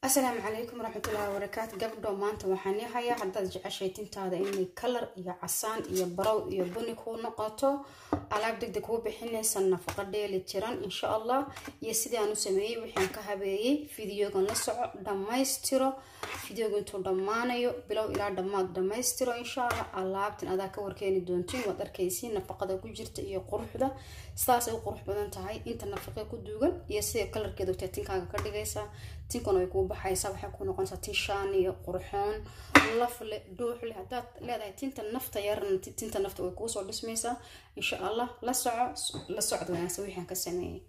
asalaamu calaykum waraxmatullaahi wabarakaatu gabdho maanta waxaan yahayaa haddaad jeceshay tintaada inay kalar iyo casaan iyo barow iyo buni kuu noqoto alaab degdeg kuu bixinaysa nafaqo dheeli tiran insha allah iyo sidii aan u sameeyey waxaan ka habeeyey fideogan la soco dhammaystiro fideoga intuu dhammaanayo bilow ilaa dhammaad dhammaystiro insha allah alaabtan adaa ka warkeeni doontiin waad arkaysiin nafaqada ku jirta iyo quruxda sidaasay u qurux badan tahay inta nafaqe ku duugan iyo sida kalarkeeda wagtee tinkaaga ka dhigaysaa tinkuna way kuu baxaysaa waxay kuu noqonaysaa tin shaan iyo qurxoon lafle dhuuxle haddaad leedahay tinta nafta yarna tinta nafta way kuusoo dhismaysaa insha allah la soco la socod wanaagsan wixaan ka sameeyey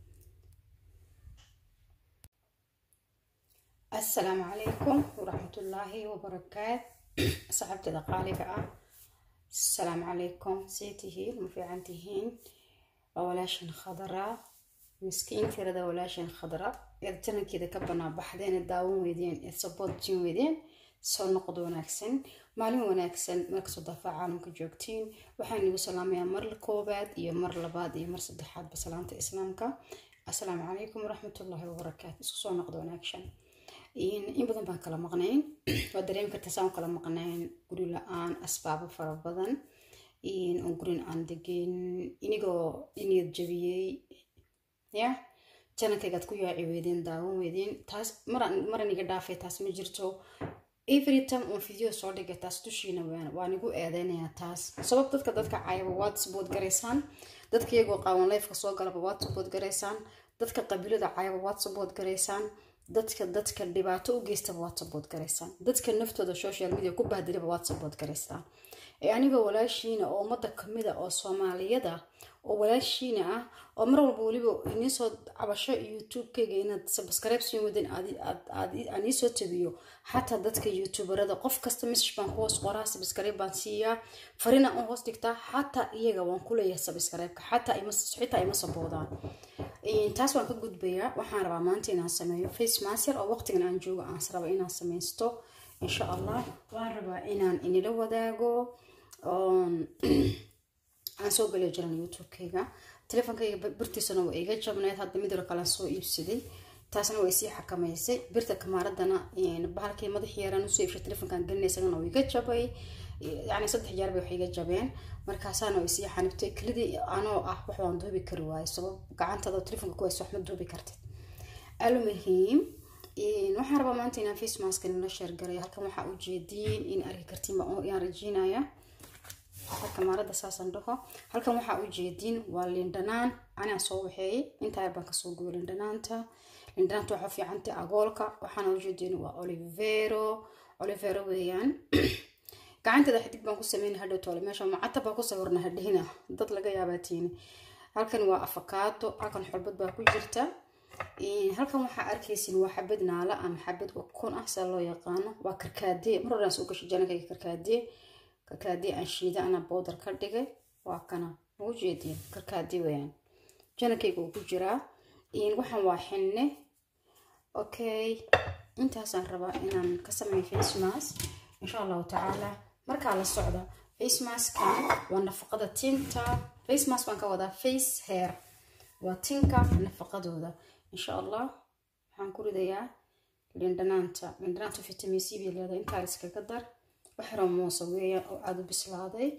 assalaamu calaykum waraxmatullaahi wabarakaat saxaabteeda qaaliga ah assalaamu calaykum see tihiin ma fiican tihiin waa walaashan khadaraa miskiin tirada walaashan khadra eed janankeeda ka banaa baxdeen ee daawan weydeen eed saboodjin weydeen soo noqod wanaagsan maalin wanaagsan markastoo dafaa caalamka joogtiin waxaan igu salaamayaa mar koobaad iyo mar labaad iyo mar saddexaadba salaamta islaamka assalaamu calaykum waraxmatullaahi wabarakaatu isku soo noqdo wanaagsan in badan baan kala maqnayn waa dareemi kartaa saan kala maqnayn guri la-aan asbaabo fara badan oo gurin aan degin inigoo iniyad jabiyey ya janankaygaad ku yaaci weydeen daawan weydeen taas maran iga dhaafay taas ma jirto every time on video soo dhigay taas dushiina waan igu eedeynayaa taas sabab dadka dadka caayaba waad sabood garaysaan dadka iyagoo qaawan lifeka soo galaba waad sabood garaysaan dadka qabiilada caayaba waad sabood garaysaan dadka dadka dhibaato u geystaba waad sabood garaysaan dadka naftooda social media ku bahdilaba waad sabood garaysaan ee anigoo walaashiina oo ummadda kamida oo soomaaliyada oo walaashiina ah oo mar walba weliba iniisoo cabasho youtube-kayga inaad subscribe siin wadin aan iisoo tabiyo xataa dadka youtuberada qof kasta message baan ku hoos qoraa subscribe baan siiyaa farina u hoos dhigtaa xataa iyaga waan ku leeyahay subscribe-ka xataa xitaa ima saboodaan taas waan ka gudbayaa waxaan rabaa maanta inaan sameeyo face master oo waqtigan aan joogo aan raba inaan sameysto insha allah waan rabaa inaan inila wadaago aan soo galiyo jiran youtube-kayga teleefonkayga birtiisana waa iga jabneyd hadda midro kalean soo iibsaday taasna waa isii xakamaysay birta kamaaradana bahalkii madaxii yaraan usoo iibshay telefonkan gelinaysagana waa iga jabay yani saddex jeer bay wax iga jabeen markaasaana waa isii xanibtay kelidii anoo ah wax waan duubi kari waayo sabab gacantada telefonka ku hayso wax ma duubi kartid almuhiim waxaan rabaa maanta inaan face mask nala sheergarayo halkan waxaa ujeediin in arki kartiin yaan rajiinaya halka maarada saasaan dhaho halkan waxaa ujeediin waa lindhanaan anaa soo waxeeyay intaa baan kasoo guyo lindhanaanta lindhanaanta waxaa fiicantay agoolka waxaana ujeediin waa olivero olivero weeyaan gacanteeda xidig baan ku sameynay hadhow toole meesha macata baa ku sawirna hadhihina dad laga yaabaatiin halkan waa afakaado halkan xulbad baa ku jirta halkan waxaa arkaysin waa xabad naala ama xabad ukun ah saa loo yaqaano waa karkaadee mar horaan soo gashay janankayga karkaadee karkaadee aan shiida ana bowdar ka dhigay waa kana ugu jeediin karkaadee weyaan janankayga uu ku jiraa waxaan waa xinne okay intaasaan rabaa inaan ka sameeyo face mask insha allahu tacaala markaa la socda face maskan waa nafaqada tinta face mask baan ka wadaa face hair waa tinka nafaqadooda insha allah waxaan ku ridayaa lindhanaanta lindhanaanta vitamin c bay leedahay intaa iskaga dar waxyaroo moosa weeyaan oo aada u bislaaday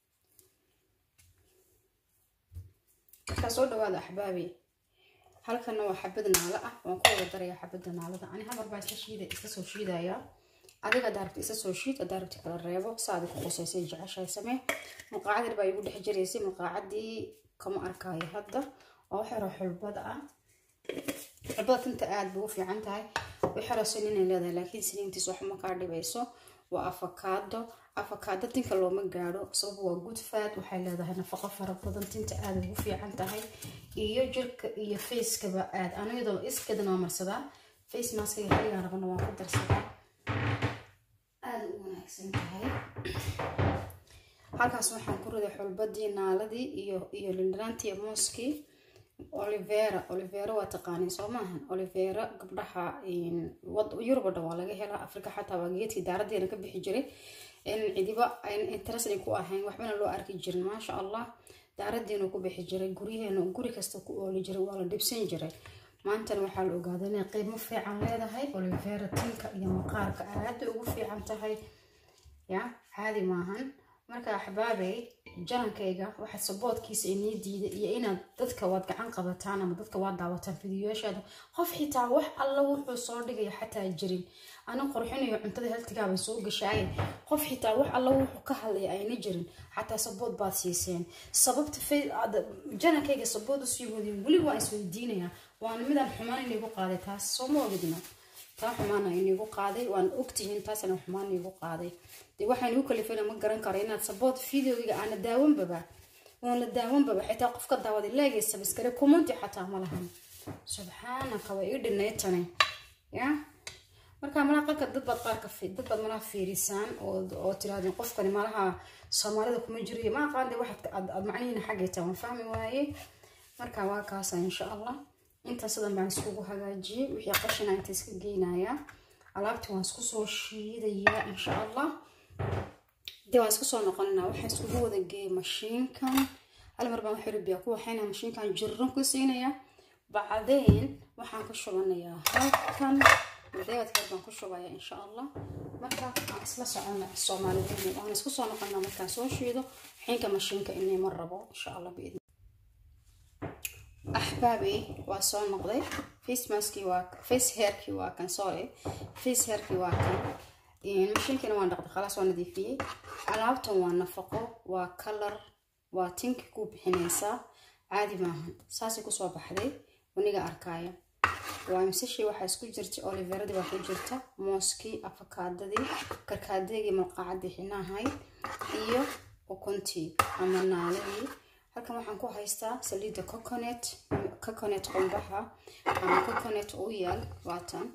markaa soo dhawaada axbaabi halkana waa xabad naalo ah waan ku wada darayaa xabada naalada ani habar baa iska shiida iska soo shiidayaa adiga daarabta isa soo shiid daarabta kala reebo saadi ku qusaysay jeceshahay samee mulqaacad yar baa igu dhex jiraysay mulqaacadii kama arkaayo hadda waa wax yaroo xulbad ah xulbada tinta aada bay u fiican tahay wax yaroo siniinay leedahay laakiin siniintiis wax ma kaa dhibayso waa afakaado afakaado tinka looma gaadho sabab waa good fat waxay leedahay nafaqo fara badan tinta aada ugu fiican tahay iyo jirka iyo facekaba aad aniyadoo iskeedana waa marsadaa face maskayga xiligaan rabana waan ku darsadaa aada u wanaagsan tahay halkaas waxaan ku riday xulbadii naaladii iyo iyo lindhanaantii mooskii olivera olivera waa taqaaniin soo maahan olivera gabdhaha yurub o dhan waa laga helaa africa xataa waa geedkii daaradeena ka bixi jiray cidiba interesting ku ahayn waxbana loo arki jirin maasha allah daaradeenu ku bixi jiray guryaheenu guri kasta ku ooli jiray waa la dhibsan jiray maantana waxaa la ogaaday inay qiimo fiican leedahay olivera tinka iyo maqaarka aada ugu fiican tahay ya caadi maahan marka axbaabey janankayga waxaad saboodkiisa inii diiday iyo inaad dadka waad gacan qabataan ama dadka waad daawataan fidiyoyaashaada qof xitaa wax alla wuxuu soo dhigaya xataa jirin ana qorxinayo cuntada haltigaabay soo gashaaye qof xitaa wax alla wuxuu ka hadlaya ayna jirin xataa sabood baad siiseen sababta janankayga sabood usii wadin weliba waan isweydiinayaa waana midaan xumaan inigu qaaday taas sooma ogidna taa xumaana inigu qaaday waan ogtihiin taasna xumaan inigu qaaday dee waxaan igu kalifana ma garan karo inaad sabood videogiga aana daawanbaba oon la daawanbaba xitaa qofka daawaday leegaysa biskare kumanti xataa ma lahan subxaanaka way ii dhinaytane ya marka malaha qalka dad baad qaarka dad baad malaha fiirisaan oo tirahdeen qofkani malaha soomaalida kuma jiriyo ma aqaan dee waxaad aad macnihiina xaggay taa waan fahmi waaye marka waa kaasa insha allah intan sidan baan iskugu hagaajiyey wixii qashina inta iska geynayaa alaabtii waan isku soo shiidayaa insha allah dee waan isku soo noqonanaa waxaan iskugu wada geeyay mashiinkan hal mar baan waxay biyaa ku waxayna mashiinkan jirran ku siinaya bacdeen waxaan ku shubanayaa halkan madeegad kale baan ku shubaya insha allah marka aan isla socona soomaalideen waan isku soo noqonaa markaan soo shiido xiinka mashiinka inay mar rabo insha allah biidni axbaabi waa soo noqday face maskii waa face hairkii waa kan sorry face hairkii waa kan mashiinkina waan dhaqday khalaas waa nadiifiyey alaabtan waa nafaqo waa kalar waa tinki ku bixinaysaa caadi maahan saasay kusoo baxday waniga arkaayo waa imsashii waxaa isku jirta oliveradii waa ku jirta mooskii afakaadadii karkaadegii malqaacadii xinahayd iyo ukuntii ama naaladii halkan waxaan ku haystaa saliidda coconet coconet qumbaha ama coconet u yaal waatan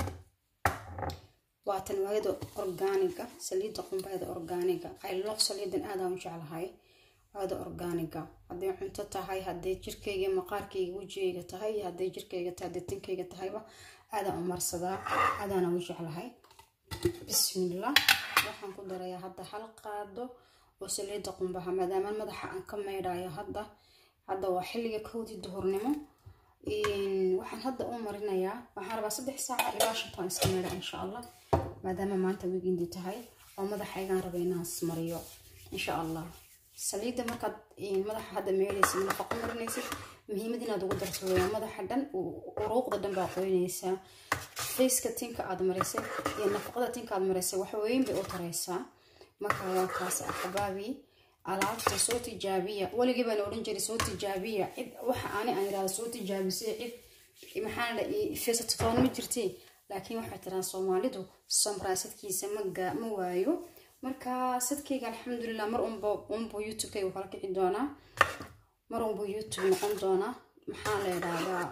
waatan waayada orgaaniga saliidda qumbaheeda orgaaniga ay loq saliidan aadaan u jeclahay waayada orgaaniga hadday cunto tahay hadday jirkayga maqaarkayga wejigayga tahay iyo hadday jirkayga tahay hadday tinkayga tahayba aadaan u marsadaa aadaana u jeclahay bismillah waxaan ku darayaa hadda hal qaado oo saliidda qumbaha maadaama madaxa aan ka maydhayo hadda hadda waa xilliga kowdii duhurnimo waxaan hadda u marinayaa waxaan rabaa saddex saaca ilaa shantaan iska maydha insha allah maadaama maanta wigindi tahay oo madaxaygaan raba inaan ismariyo insha allah saliidda markaad madaxa hadda meydhaysid nafaqo marinaysid muhiimad inaad ugu darto weyaa madaxa dhan uruuqda dhan baa qoynaysaa faceka tinka aad marisay iyo nafaqada tinka aad marisay waxweyn bay u taraysaa marka waa kaas axbaabi alaabta soo tijaabiya weligii baan odhan jiray soo tijaabiya cid waxa ani aan irahda soo tijaabisay cid maxaa feesatotoona ma jirtee laakiin waxay tiraan soomaalidu samraa sadkiisa ma waayo marka sadkayga alxamdulilah mar unba unbuu youtubekayga kala kici doonaa mar unbuu youtube noqon doonaa maxaa la idhaahdaa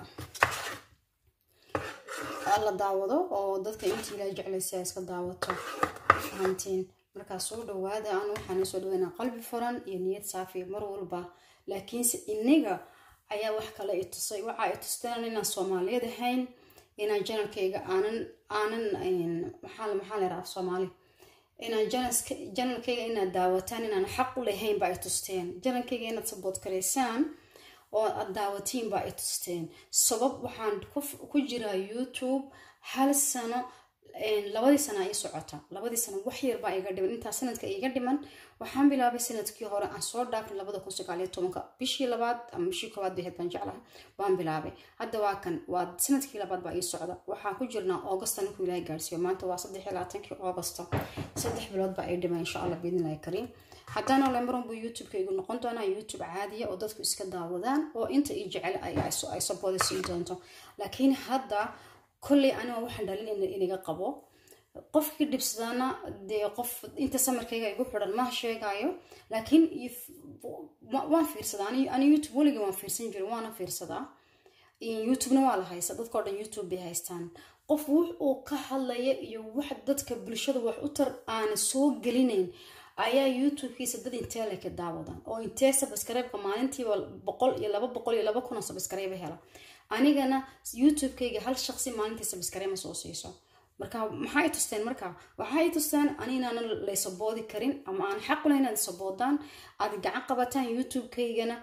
la daawado oo dadka intii ilaa jeclaysa iska daawato fahantiin markaa soo dhawaada aan waxaan soo dhaweynaa qalbi furan iyo niyad saafi mar walba laakiinse iniga ayaa wax kale i tusay waxa i tusteen inaan soomaaliyeed ahayn inaan janalkayga aanan aanan maxaa maxaa la yidhaha soomaali inaan janalkayga inaad daawataan inaan xaq u lahayn baa i tusteen janalkayga inaad sabood karaysaan oo aad daawatiin baa i tusteen sabab waxaan ku jiraa youtube hal sano labadii sana ii socota labadii sano wax yar baa iga dhiman intaa sanadka iga dhiman waxaan bilaabay sanadkii hore aan soo dhaafin labada kun sagaaliyo tobanka bishii labaad ama bishii koowaad baheed baan jeclahay waan bilaabay hadda waa kan waa sanadkii labaad baa ii socda waxaan ku jirnaa augusta ninkuu ilaahay gaarsiiyo maanta waa saddex iyo labaatankii augusta saddex bilood baa ii dhiman insha allah biidnillahi kariim haddana ole marun buu youtubeka igu noqon doonaa youtube caadiya oo dadku iska daawadaan oo inta ii jecel ay sabooda siin doonto laakiin hadda kolley aniga waxaan dhalin inaga qabo qofkii dhibsadana dee qof inta samarkayga igu xidhan ma sheegayo laakiin waan fiirsadaa ani youtube weligii waan fiirsan jiray waana fiirsadaa youtubena waa la haysta dadkao dhan youtube bay haystaan qof wux uu ka hadlaya iyo wax dadka bulshada wax u tar aana soo gelinayn ayaa youtubekiisa dad intee leka daawadan oo intee sabskreybka maalintiiba boqol iyo laba boqol iyo laba kun oo sabskreyba hela anigana youtubekayga hal shaqsi maalintii sabskreyma soo siiso marka maxay tusteen marka waxay tusteen aninaanan laysaboodi karin ama aan xaq ulahayn inaad saboodaan aad gacan qabataan youtube-kaygana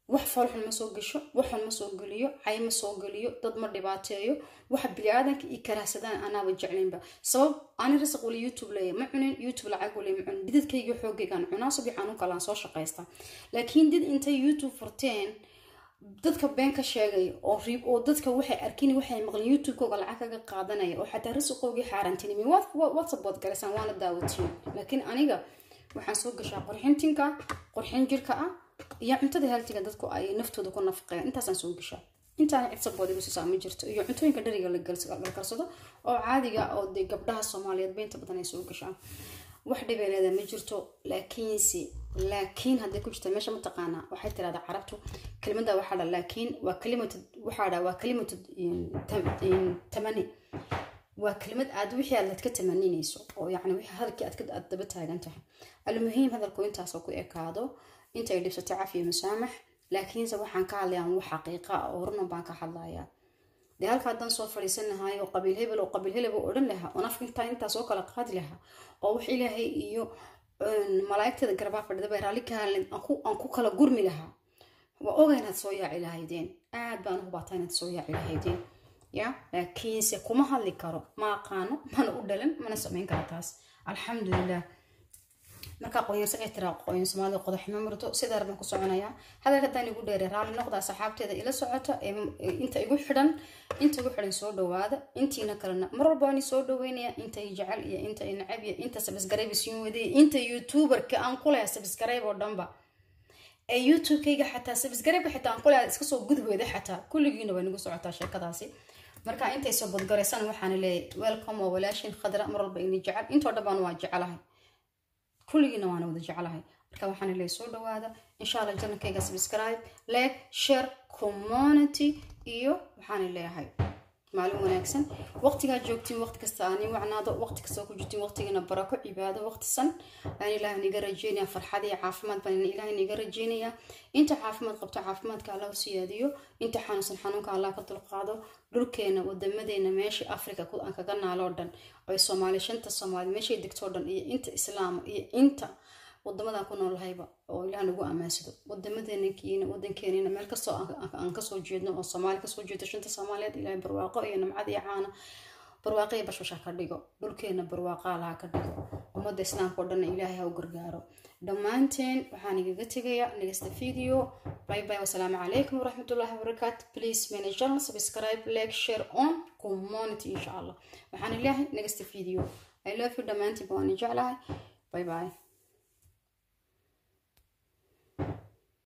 wax foolxun ma soo gasho waxun ma soo geliyo cay ma soo geliyo dad ma dhibaateeyo waxa bili-aadanka io karaahsadaan anaaba jeclaynba sabab ani rasaq wali youtube leeya ma cunin youtube lacag wali ma cunin didadkayga xoogaygaan cunaa subiixaan u kalaan soo shaqaysta laakiin did intay youtube furteen dadka been ka sheegay oo riib oo dadka waxay arkin waxay maqleen youtube-kooga lacag kaga qaadanaya oo xataa rasiqoogii xaaraantinimi whatsappbood galaysaan waana daawatiin laakiin aniga waxaan soo gashaa qorxintinka qorxin jirka ah iyo cuntada haltiga dadku ay naftooda ku nafaqeen intaasaan soo gashaa intaana cid sabood igu siisaa ma jirto iyo cuntooyinka dheriga la karsado oo caadiga oo dee gabdhaha soomaaliyeed beynta badan ay soo gashaan wax dhibeeleeda ma jirto laakiinse laakiin hadday ku jirta meesha mataqaanaa waxay tirahdaa carabtu kelimada waxaa dha laakiin waa kalimatu waxaa dha waa kalimatu tamani waa kelimad aad wixii aad ladka tamaninayso oo yacni wixii hadalkii aad aad daba taagan tahay almuhiim hadalku intaasoo ku ekaado intay dhibsatay cafiya masaamax laakiinse waxaan ka hadlayaa wax xaqiiqa ah oo runan baan ka hadlayaa dee halka haddaan soo fadhiisanahay oo qabiil hebel oo qabiil hebel oo odhan lahaa oo nafka intaa intaa soo kala qaadi lahaa oo wax ilaahay iyo malaa'igteeda garbaa fadhida bay raalli ka hadlen aan ku kala gurmi lahaa waa oga inaad soo yaaci lahaydeen aad baan hubaataa inaad soo yaaci lahaydeen ya laakiinse kuma hadli karo ma aqaano mana u dhalan mana samayn karo taas alxamdulilah markaa qoyarsa ay tiraa qoyn soomaalida qodaximo murdo sidaa baan ku soconayaa hadalka haddaan igu dheere raalli noqdaa saxaabteeda ila socota inta igu xidhan inta igu xidhan soo dhawaada intiina kalena mar walba waan soo dhaweynaya inta i jecel iyo inta i nacab iyo inta sabisgarayb isiin wadaya inta youtuberka aan ku lehay sabisgarayb oo dhanba ee youtube-kayga xataa sabisgarayba xitaa aan ku lehay iska soo gudweeda xataa kulligiina way nagu socotaa sheekadaasi marka intay soo badgaraysaan waxaana leeyahay welcome waa walaashin khadra mar walba ini jecel intoo dhan baan waa jecelahay kulligiina waana wada jeclahay marka waxaan leeyahay soo dhawaada insha allah janalkayga subscribe like share community iyo waxaan leeyahay maalin wanaagsan waqtigaa joogtiin waqti kasta aan ii wacnaado waqti kasta ku jirtiin waqtigiina barako cibaado waqtisan aan ilaah niga rajeynaya farxad iyo caafimaad baan ilaah niga rajeynaya inta caafimaad qabto caafimaadka allah u siyaadiyo inta xanuunsan xanuunka allah ka dulqaado dhulkeena wadamadeena meeshii africa aan kaga naaloo dhan ay soomaali shanta soomaali meeshay degtoo dhan iyo inta islaama iyo inta wadamadan ku noolahayba oo ilaah nagu ammaansado wadamadeena wadankeeniina meel kastoo aan kasoo jeedno oo soomaali kasoo jeedo shanta soomaaliyeed ilaahay barwaaqo iyo namcad iyo caana barwaaqo iyo bashbasha ka dhigo dhulkeena barwaaqaa laha ka dhigo ummadda islaamka oo dhanna ilaahay ha u gargaaro dhammaanteen waxaan igaga tegayaa next video bye bye wasalaamu calaykum waraxmatullahi wabarakaatu please manage channel subscribe like share on community insha allah waxaan ilaahay next video i love you dhammaantiin baan jeclahay bye bye